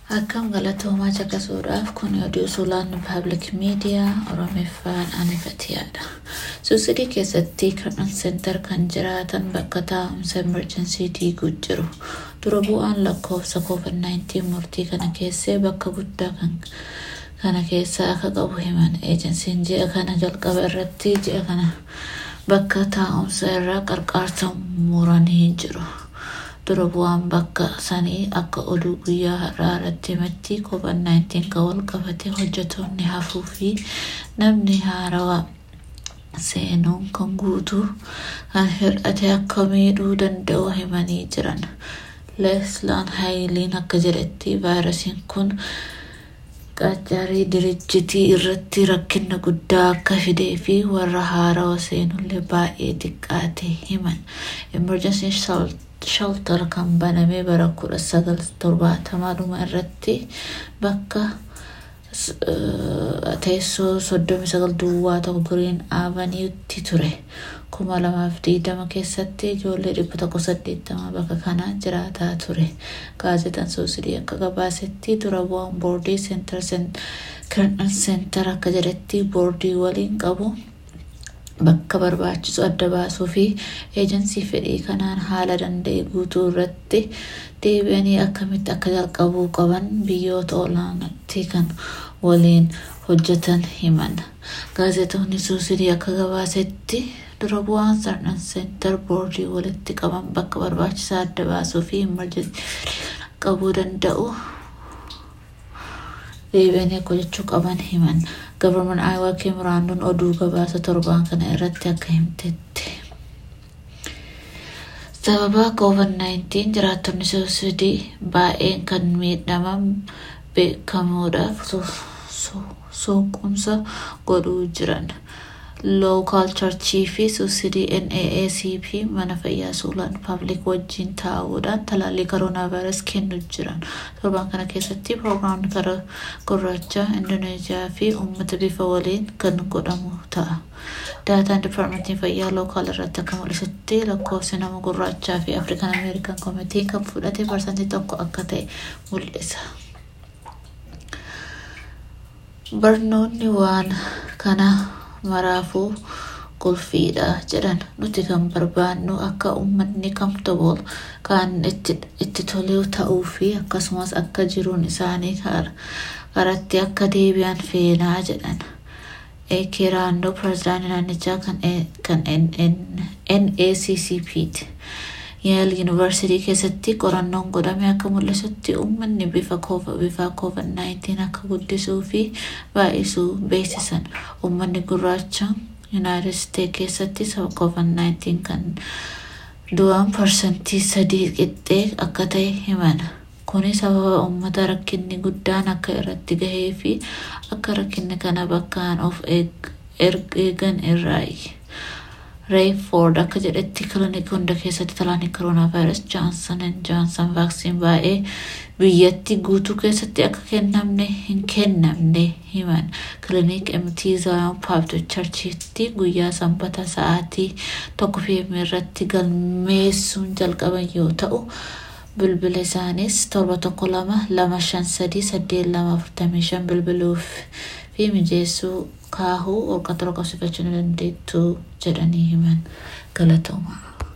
Akkam galatoomaa caqasuudhaaf kun oduu suuraan paablik miidiyaa Oromeeffaan anifatiyaadha. Suusidii keessatti Kirnan Seentar kan jiraatan bakka taa'umsa emerjensii diiguu jiru. Dura bu'aan lakkoofsa COVID-19 murtii kana keessee bakka guddaa kan kana keessa akka qabu himan eejensiin ji'a kana jalqaba irratti ji'a kana bakka taa'umsa irraa qarqaarsa muranii jiru. Dura bu'aan bakka sanii akka oduu guyyaa har'aa irratti himetti COVID-19 kan wal qabate hojjetoonni hafuu fi namni haarawaa seenuun kan guutuu kan hir'ate akka miidhuu danda'u himanii jiran. Leeslaan Haayiliin akka jedhetti vaayirasiin kun qacarii dirijjitii irratti rakkina guddaa akka fidee fi warra haarawa seenullee baay'ee xiqqaate himan. Emergency shelter kan baname bara kudha sagal torbaatamadhuma irratti bakka teessoo soddomi sagal duwwaa tokko giriin aavaniitti ture. kuma lamaaf digdama keessatti ijoollee dhibba tokko saddeettama bakka kana jiraataa ture. Gaazexaan suusidii akka gabaasetti dura bu'aan boordii seentar kirnan seentar akka jedhetti boordii waliin qabu bakka barbaachisu adda baasuu fi eejensii fedhii kanaan haala danda'e guutuu irratti deebi'anii akkamitti akka jalqabuu qaban biyyoota olaanaatti kan waliin hojjetan himan. Gaazexoonni suusidii akka gabaasetti dura bu'aan sarnan seentar boordii walitti qaban bakka barbaachisaa adda baasuu fi emerjensii qabuu danda'u deebi'anii akka hojjechuu qaban himan. Gabarman Aayawaa Keemiraanduun oduu gabaasa torbaan kana irratti akka himtetti. Sababa COVID-19 jiraattonni suusidii baay'een kan miidhaman beekamuudhaaf suuqumsa godhuu jiran. Lookaal charchii fi suusidii NAACP mana fayyaa suulaan paablik wajjin taa'uudhaan talaallii koroonaa vaayirasii kennuu jiran. Torbaan kana keessatti piroogiraamni karaa gurraacha Indoneeziyaa fi uummata bifa waliin kan godhamu ta'a. Daataan dipaartmentii fayyaa lookaal irratti akka mul'isutti lakkoofsi nama gurraachaa fi Afrikaan Ameerikaan koomitii kan fudhate parsantii tokko akka ta'e mul'isa. Barnoonni waan kana maraafuu qulfiidha jedhan nuti kan barbaannu akka uummanni comfortable kan itti tolu ta'uu fi akkasumas akka jiruun isaanii karatti akka deebi'an feenaa jedhan. Ekeraandoo pirezidaantii naannichaa kan NACCPti. Yeel yuunivarsiitii keessatti qorannoon godhame akka mul'isutti uummanni bifa COVID-19 akka guddisuu fi baay'isuu beeksisan. Uummanni gurraacha Yuunaayitid Isteet keessatti sababa COVID-19 kan du'an parsantii sadii qixxee akka ta'e himan. Kuni sababa uummata rakkinni guddaan akka irratti gahee fi akka rakkinni kana bakkaan of eegan irraayi. Reeyfoord akka jedhetti kilinikii hunda keessatti talaallii koroonaa vaayirasii Joonsan Joonsan vaaksiin baay'ee biyyatti guutuu keessatti akka kennamne hin kennamne himan. Kilinik MT Zion Paabdo Charchiitti guyyaa sanbata sa'aatii tokko fiimii irratti galmeessuun jalqaban yoo ta'u bilbila isaanis torba tokko lama lama shan sadii saddeet lama afurtamii shan bilbiluuf fi mijeessuu kaahuu holqa torba qabsiifachuu ni dandeettu jedhanii himan galatoomaa.